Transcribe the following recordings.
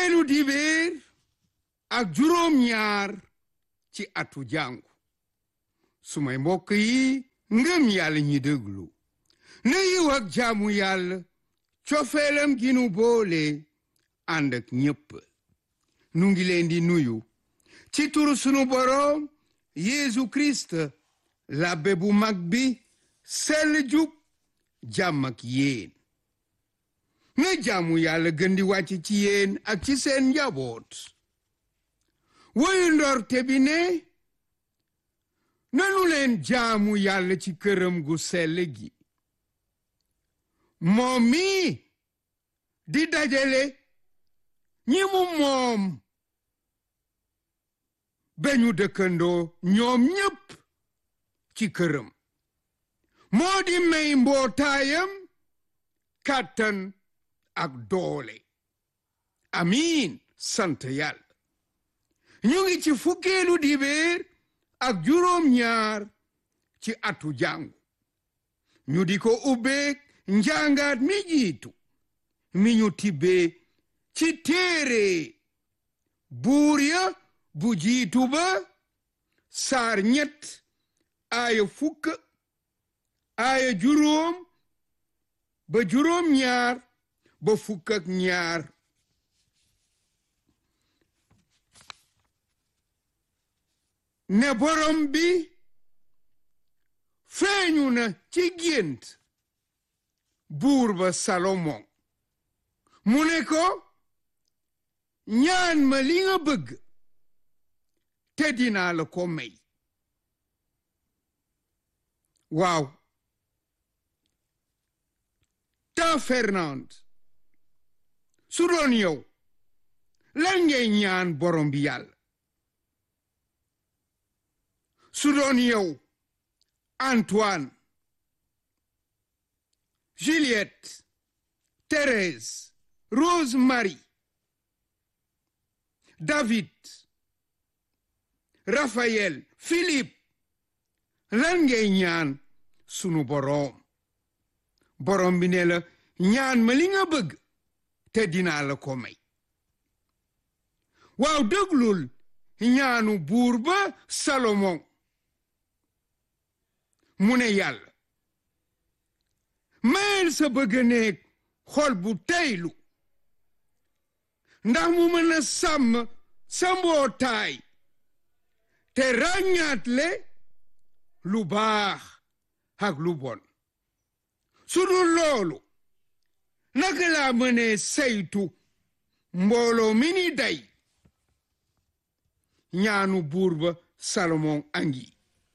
fukkeelu dibéer ak juróom ñaar ci atu jàngu sumay mbokk yi ngëm yàlla ñi déglu na yiw ak jaamu yàlla cofeelam gi nu boole ànd ak ñépp nu ngi leen di nuyu ci turu sunu boroom Yeesu Kirist labbe bu mag bi sell jub jàmm ak yéen na jaamu yàlla gën di wàcc ci yéen ak ci seen njaboot woyu ndorte bi ne nanu leen jaamu yàlla ci këram gu sell gi moom mi di dajale ñi mu moom beñu dëkkandoo ñoom ñépp ci këram moo di may mbootaayam kàttan ak doole amiin sant yàlla ñu ngi ci fukkeelu dibéer ak juróom ñaar ci atu jàngu ñu di ko ubbeek njàngaat mi jiitu mi ñu tibbee ci téere buur ya bu jiitu ba saar ñett aaya fukk aaya juróom ba juróom ñaar ba fukk ak ñaar ne borom bi feeñu na ci gént buur ba Salomon mu ne ko ñaan ma li nga bëgg te dinaa la ko may waaw ta Fernand su doon yow lan ngay ñaan borom bi yàlla su doon yow Antoine Juliette Thérèse Rose Marie David Raphaël Philippe lan ngay ñaan sunu boroom boroom bi ne la ñaan ma li nga bëgg te dinaa la ko may waaw déglul ñaanu buur ba Salomon mu ne yàlla mayel sa bëgg néeg xol bu teylu ndax mu mën a sàmm sa mbootaay te ràññaatle lu baax ak lu bon su dul loolu naka laa mënee saytu mbooloo mi ni day ñaanu buur ba Salomon angi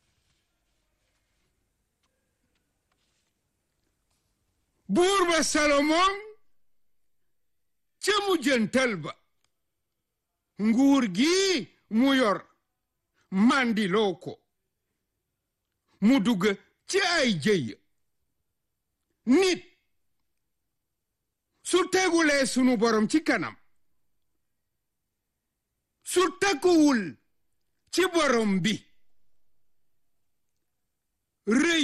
buur ba Salomon ca mujjantal ba nguur gi mu yor mandiloo ko mu dugg ci ay jëy nit su tegulee sunu borom ci kanam su takkuwul ci borom bi rëy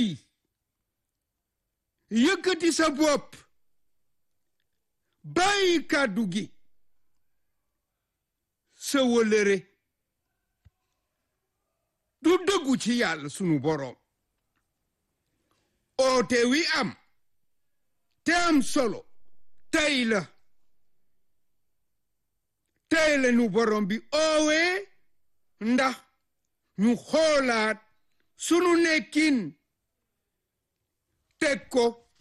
yëkkati sa bopp bàyyi kàddu gi sa wëlëre du dëggu ci yàlla sunu boroom oote wi am te am solo tey la tey la nu boroom bi oowee ndax ñu xoolaat sunu nekkin teg ko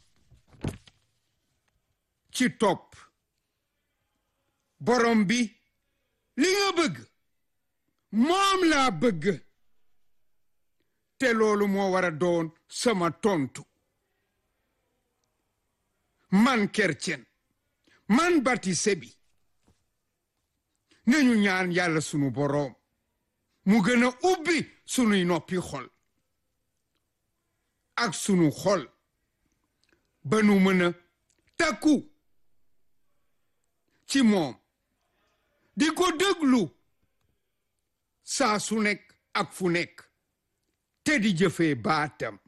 ci topp borom bi li nga bëgg moom laa bëgg te loolu moo war a doon sama tontu man kercen man batise bi nañu ñaan yàlla sunu boroom mu gën a ubbi sunuy noppi xol ak sunu xol ba nu mën a takku ci moom di ko déglu saa su nekk ak fu nekk te di jëfee baatam